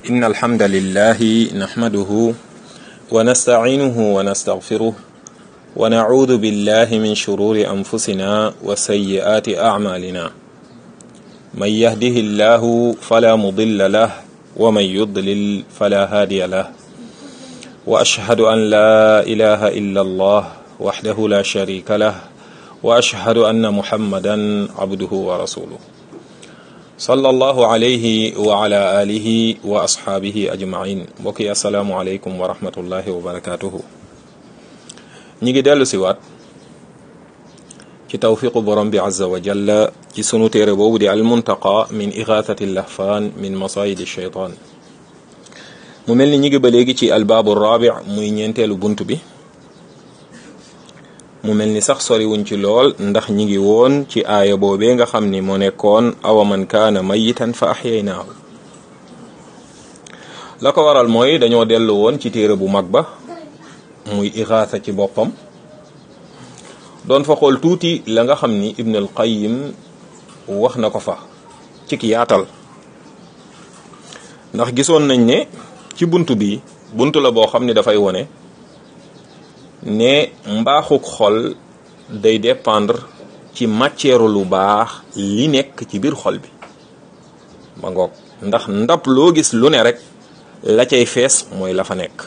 إن الحمد لله نحمده ونستعينه ونستغفره ونعوذ بالله من شرور أنفسنا وسيئات أعمالنا من يهده الله فلا مضل له ومن يضلل فلا هادي له وأشهد أن لا إله إلا الله وحده لا شريك له وأشهد أن محمدا عبده ورسوله صلى الله عليه وعلى آله وأصحابه أجمعين بكي السلام عليكم ورحمة الله وبركاته نيجي دالو سيوات ci tawfiqu borom bi azza wa jalla ci sunu téere boobu di almuntaqa min igathati lahfaan min masayidi shaytaan mu mel ni ñi ngi ba léegi ci albaabu rabi muy ñeenteelu bunt bi mu mel ni sax soriwuñ ci lool ndax ñi ngi woon ci aaya boobee nga xam ni moo nekkoon awa man kaana mayitan fa axyaynaahu la ko waral mooy dañoo dellu woon ci téere bu mag ba muy igaatha ci boppam doon fa xool tuuti la nga xam ni ibn al qayyim wax na ko fa ci ki yaatal ndax gisoon nañ ne ci bunt bi bunt la boo xam ni dafay wone ne mbaaxuk xol day dépendre ci matière lu baax li nekk ci biir xol bi ma ngoog ndax ndab loo gis lu ne rek la cay fees mooy la fa nekk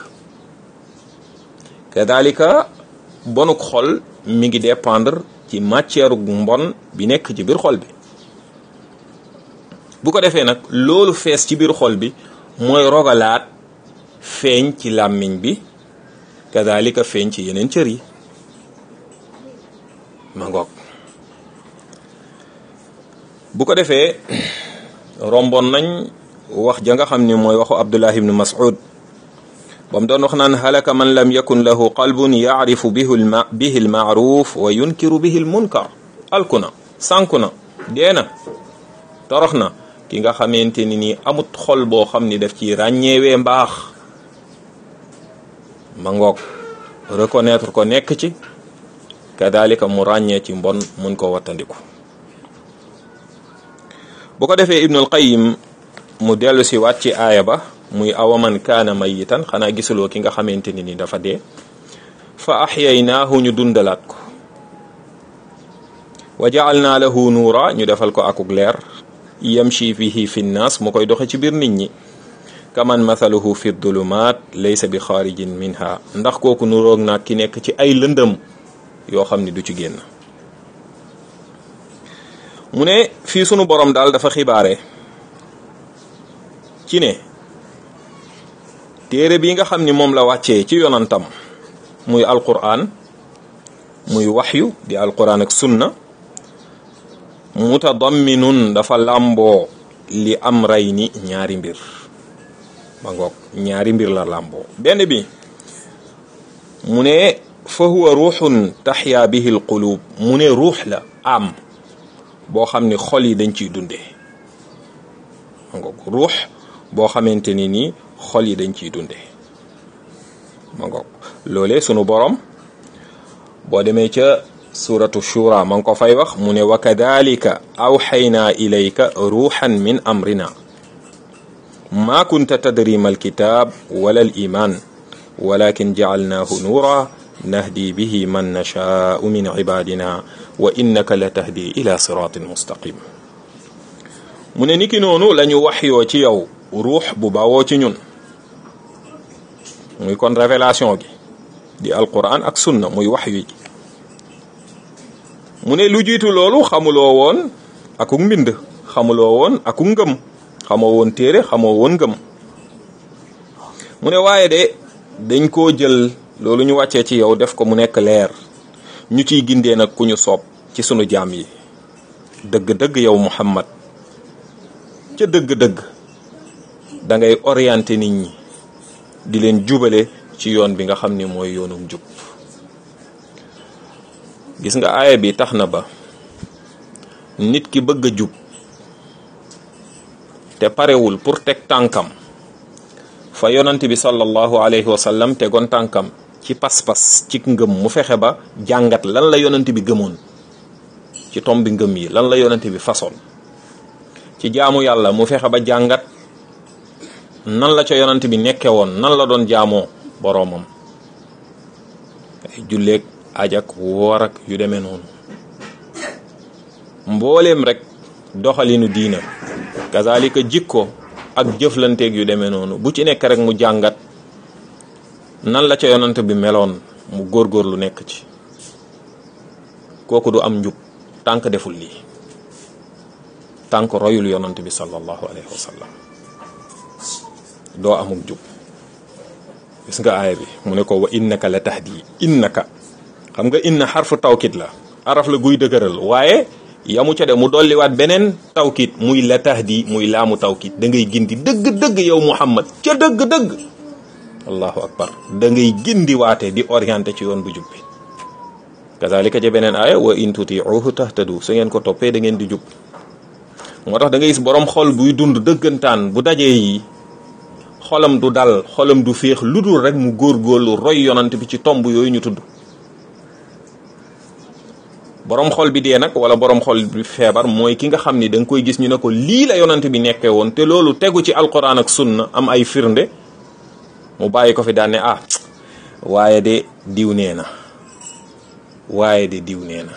kadalika bonuk xol mi ngi dépendre ci matière mbon bi nekk ci biir xol bi bu ko defee nag loolu fees ci biir xol bi mooy rogalaat feeñ ci làmmiñ bi kadalika feeñ ci yeneen cër yi ma ngoog bu ko defee rombon nañ wax ja nga xam ni mooy waxu Abdullah ibn Mas'ud ba mu doon wax naan halaka man lam yakun lahu qalbun yaarifu bihi almaaruf wa yunkiru bihi almunkar alkuna sànku na dee na torox na ki nga xamante ni nii amut xol boo xam ni daf ci ràññeewee mbaax ma ngoog reconnaître ko nekk ci kadalika mu ràññee ci mbon mun ko wattandiku bu ko defee ibnul qayim mu dellu si waat ci aaya ba muy awaman kaana mayitan xanaa gisuloo ki nga xamante ni ni dafa dee fa axyaynaahu ñu dundalaat ko wa jaalnaa lahu nuura ñu defal ko akuk leer yamshi fihi fi nnaas mu koy doxe ci biir nit ñi kaman mathaluhu fi dulumaat laysa bi xaarijin minha ndax kooku nuroog naag ki nekk ci ay lëndëm yoo xam ni du ci génn mu ne fii sunu borom daal dafa xibaare ci ne téere bi nga xam ni moom la wàccee ci yonantam muy alquran muy waxyu di alquran ak sunna mutadamminun dafa làmboo li am ray ni ñaari mbir ba ngoog ñaari mbir la làmboo benn bi mu ne fa huwa ruuxun taxyaa bihi alqulub mu ne ruux la am boo xam ni xol yi dañ ciy dundee ba ngoog ruux boo xamante ni nii xol yi dañ ciy dunde ma ngoog loolee sunu borom boo demee ca suratu shura ma ngi ko fay wax mu ne wa kadalika awxaynaa ilayka ruuxan min amrina ma kunta tadri ma alkitab wala al iman walakin jacalnaahu nuura nahdi bihi man nashaau min cibadina wa innaka la tahdi ila siratin mustaqim mu ne niki noonu la ñu waxyoo ci yow ruux bu bawoo ci ñun muy kon révélation gi di alquran ak sunna muy wax yu mu ne lu jiitu loolu xamuloo woon akuk mbind xamuloo woon akuk ngëm xamoo woon téere xamoo woon ngëm mu ne waaye de dañ koo jël loolu ñu wàccee ci yow def ko mu nekk leer ñu ciy gindee nag ku ñu soob ci sunu jaam yi dëgg-dëgg yow Muhammad ca dëgg-dëgg da ngay orienté nit ñi di leen jubale ci yoon bi nga xam ni mooy yoonum jub gis nga aaya bi tax na ba nit ki bëgg a jub te parewul pour teg tànkam fa yonant bi sallallahu alayhi wa sallam tegoon tànkam ci pas-pas ci ngëm mu fexe ba jàngat lan la yonant bi gëmoon ci tombi ngëm yi lan la yonant bi façon ci jaamu yàlla mu fexe ba jàngat nan la ca yonant bi nekke woon nan la doon jaamoo boroomam ay julleeg ajak woor ak yu demee noonu mbooleem rek doxalinu diina kazalika jikko ak jëflanteeg yu demee noonu bu ci nekk rek mu jàngat nan la ca yonant bi meloon mu góorgóorlu nekk ci kooku du am njub tànk deful lii tànk royul yonant bi sallallahu alayhi wa sallam doo amuk jub gis nga aaya bi mu ne ko wa innaka la tahdi innaka xam nga inna xarfu tawkit la araf la guy dëgëral waaye yamu ca de mu dolliwaat beneen tawkit muy la tahdi muy laamu tawkit da ngay gindi dëgg-dëgg yow muhammad ca dëgg-dëgg allahu akbar da ngay gindi waate di orienté ci yoon bu jub bi kazalika ca beneen aaya wa in tutiuhu tahtadu su ngeen ko toppee da ngeen di jub moo tax da ngay gis borom xol buy dund dëggantaan bu dajee yi xolam du dal xolam du féex lu dul rek mu góorgóorlu roy yonant bi ci tomb yooyu ñu tudd borom xol bi dee nag wala borom xol bi feebar mooy ki nga xam ni da nga koy gis ñu ne ko lii la yonant bi nekkee woon te loolu tegu ci alquran ak sunna am ay firnde mu bàyyi ko fi daan ne ah waaye de diw nee na waaye de diw nee na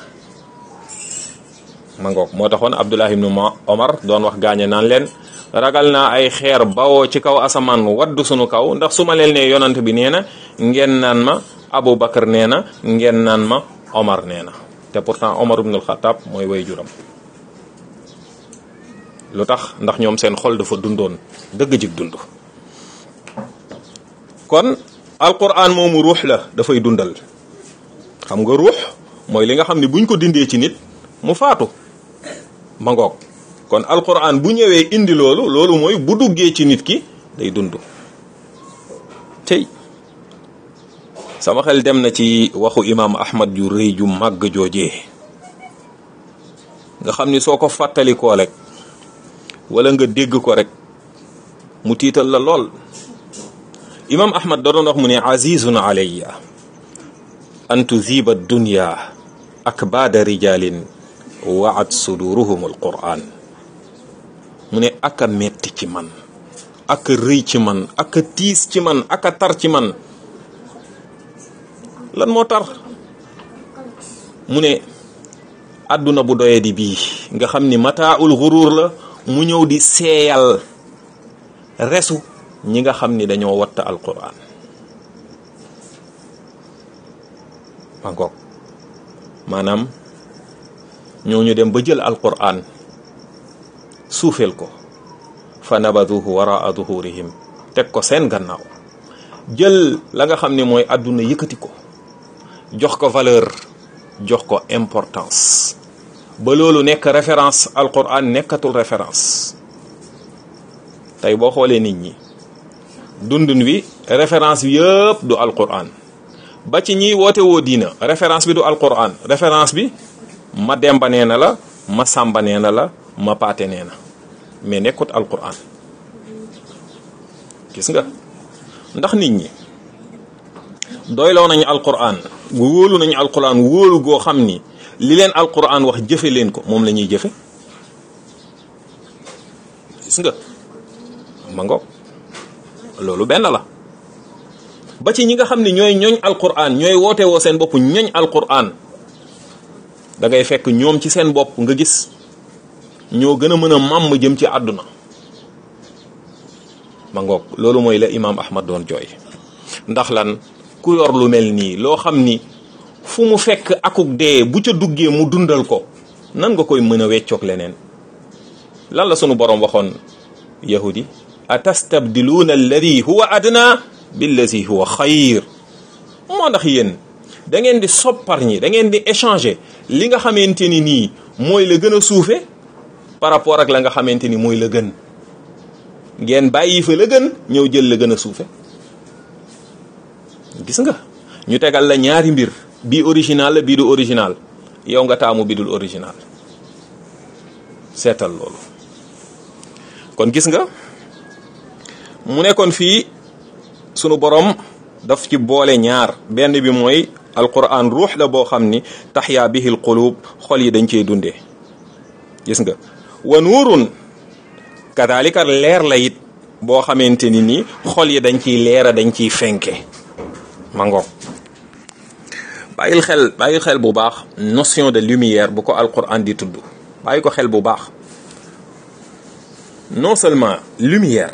ma ngoog moo taxoon Abdullah ibnu Omar doon wax gaañe naan leen ragal naa ay xeer bawoo ci kaw asamaan waddu sunu kaw ndax su ma leen nee yonant bi nee na ngeen naan ma Abu Bakar nee na ngeen naan ma Omar nee na te pourtant Omar ibnul Xataab mooy way juram lu tax ndax ñoom seen xol dafa dundoon dëgg jig dund kon alquran moomu ruux la dafay dundal xam nga ruux mooy li nga xam ne buñ ko dindee ci nit mu faatu ma ngoog kon alquran bu ñëwee indi loolu loolu mooy bu duggee ci nit ki day dund tey sama xel dem na ci waxu imaam ahmad ju rëy ju màgg joojee nga xam ni soo ko fàttalikoo rek wala nga dégg ko rek mu tiital la lool imaam ahmad da doon wax mu ne azizun alayya an tuziba dunya akbaada rijalin waat suduruhum alquran mu ne aka metti ci man aka rëy ci man aka tiis ci man aka tar ci man lan moo tar mu ne àdduna bu doye di bii nga xam ni mataaul xuruur la mu ñëw di seeyal resu ñi nga xam ni dañoo watta alquran ma ngoog maanaam ñooñu dem ba jël alquran suufeel ko fa nabaduhu waraa duhurihim teg ko seen gannaaw jël la nga xam ne mooy àdduna yëkkati ko jox ko valeur jox ko importance ba loolu nekk référence alquran nekkatul référence tey boo xoolee nit ñi dundun wi référence bi yëpp du alquran ba ci ñiy woote woo diina référence bi du alquran référence bi ma demba nee na la ma sàmba nee na la ma paate nee na mais nekkut alquran gis nga ndax nit ñi doyloo nañu alquran wóolu nañu alquran wóolu goo xam ni li leen alquran wax jëfe leen ko moom la ñuy jëfe gis nga ma ngoog loolu benn la ba ci ñi nga xam ne ñooy ñooñ alquran ñooy woote woo seen bopp ñooñ alquran da ngay fekk ñoom ci seen bopp nga gis ñoo gën a mën a màmm jëm ci àdduna ma ngoog loolu mooy la imaam ahmad doon jooy ndax lan ku yor lu mel nii loo xam ni fu mu fekk akuk dee bu ca duggee mu dundal ko nan nga koy mën a weccoog leneen lan la sunu boroom waxoon yahudi atastabdiluuna alladi huwa adna billazi huwa xayr moo ndax yéen da ngeen di soppar ñi da ngeen di échanger li nga xamante ni nii mooy la gën a suufe par rapport ak la nga xamante ni mooy la gën ngeen bàyyi fa la gën ñëw jël la gën a suufe gis nga ñu tegal la ñaari mbir bii original la bii du original yow nga taamu bi dul original seetal loolu kon gis nga mu nekkoon fii sunu borom daf ci boole ñaar benn bi mooy alquran ruux la boo xam ni taxyaa bihi alqulub xol yi dañ cey dundee gis nga wa nuurun kadalika leer la it boo xamante ni nii xol yi dañ ciy leera dañ ciy fenke ma ngoog bàyyil xel bàyyil xel bu baax notion de lumière bu ko alquran di tudd bàyyi ko xel bu baax non seulement lumière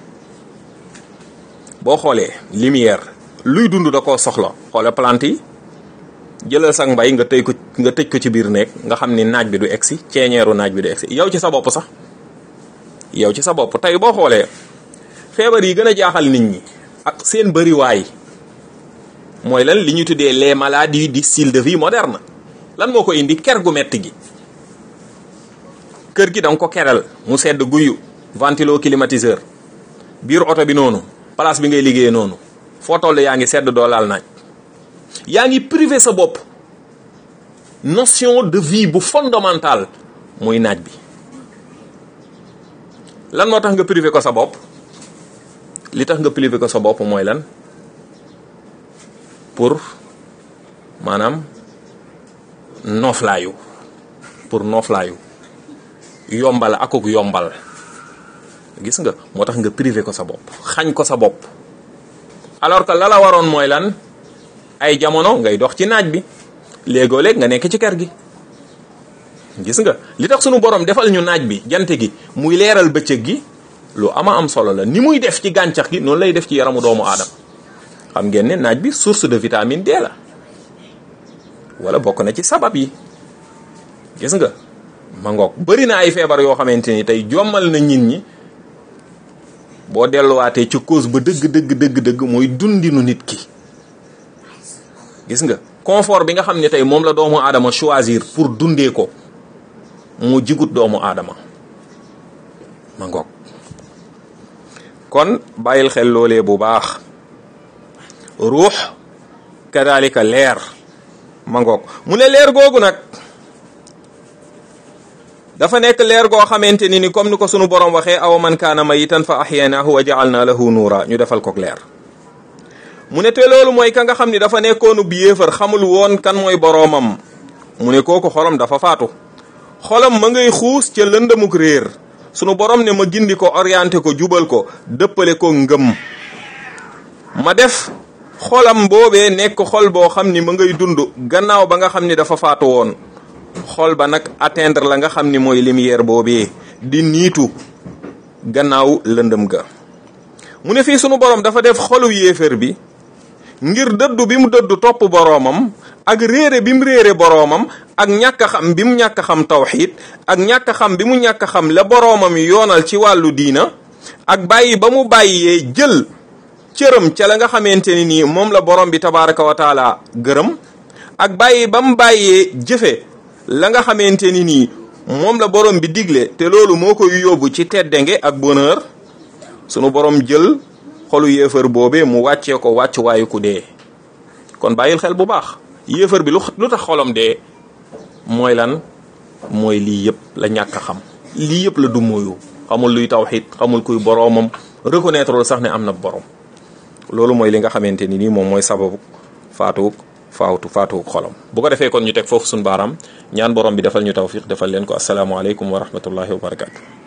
boo xoolee lumière luy dund da koo soxla xoole plante yi jëlal sax mbay nga tëj ko nga tëj ko ci biir néeg nga xam ni naaj bi du egsi ceeñeeru naaj bi du egsi yow ci sa bopp sax yow ci sa bopp tey boo xoolee feebar yi gën a jaaxal nit ñi ak seen bëriwaay mooy lan li ñu tuddee les maladies du style de vie moderne lan moo ko indi ker gu metti gi kër gi danga ko keral mu sedd guyu ventilo climatiseur biir oto bi noonu place bi ngay liggéeyee noonu foo toll yaa ngi sedd doo laal naaj yaa ngi privé sa bopp notion de vie bu fondamental muy naaj bi lan moo tax nga privé ko sa bopp li tax nga privé ko sa bopp mooy lan pour maanaam nooflaayu pour nooflaayu yombal akuk yombal gis nga moo tax nga privé ko sa bopp xañ ko sa bopp alors que la la waroon mooy lan ay jamono ngay dox ci naaj bi léegoo léeg nga nekk ci kër gi gis nga li tax sunu borom defal ñu naaj bi jant gi muy leeral bëccëg gi lu ama am solo la ni muy def ci gàncax gi noonu lay def ci yaramu doomu aadama xam ngeen ne naaj bi source de vitamine D la wala bokk na ci sabab yi gis nga ma ngoog bëri na ay feebar yoo xamante ni tey jommal na nit ñi boo delluwaatee ci cause ba dëgg dëgg dëgg dëgg mooy dundinu nit ki gis nga confort bi nga xam ne tey moom la doomu aadama choisir pour dundee ko mu jigut doomu aadama ma ngoog kon bàyyil xel loolee bu baax ruux kadalika leer ma ngoog mu ne leer googu nag dafa nekk leer goo xamante ni ni comme ni ko sunu borom waxee aw man kaana mayitan fa ahyaynaahu wa ja'alna lahu nuura ñu defal ko leer mu ne te loolu mooy ka nga xam ni dafa nekkoonu bi yéefar xamul woon kan mooy boroomam mu ne kooku xolam dafa faatu xolam ma ngay xuus ca lëndamuk réer sunu borom ne ma gindi ko orienté ko jubal ko dëppale ko ngëm ma def xolam boobee nekk xol boo xam ni ma ngay dund gannaaw ba nga xam ni dafa faatu woon xol ba nag atteindre la nga xam ni mooy lumière boobee di niitu gannaaw lëndëm ga mu ne fii sunu borom dafa def xolu yéefér bi ngir dëddu bi mu dëddu topp boroomam ak réere bi mu réere boroomam ak ñàkk a xam bi mu ñàkk a xam tawxiid ak ñàkk a xam bi mu ñàkk a xam la boroomam yoonal ci wàllu diina ak bàyyi ba mu bàyyee jël cëram ca la nga xamante ni nii moom la borom bi tabaraka wa taala gërëm ak bàyyi ba mu bàyyee jëfe la nga xamante ni nii moom la borom bi digle te loolu moo koy yóbbu ci teddenge ak bonheur sunu borom jël xolu yéefar boobee mu wàccee ko wàcc waayu ku dee kon bàyyil xel bu baax yéefar bi lu lu tax xolam dee mooy lan mooy lii yëpp la ñàkk a xam lii yëpp la du moyu xamul luy tawxid xamul kuy boroomam reconnaître lu sax ne am na borom loolu mooy li nga xamante ni nii moom mooy sababu faatuuk faawtu faatuuk xolam bu ko defee kon ñu teg foofu suñu baaraam ñaan borom bi defal ñu tawfiq defal leen ko asalaamaaleykum wa rahmatullahi wa barakatu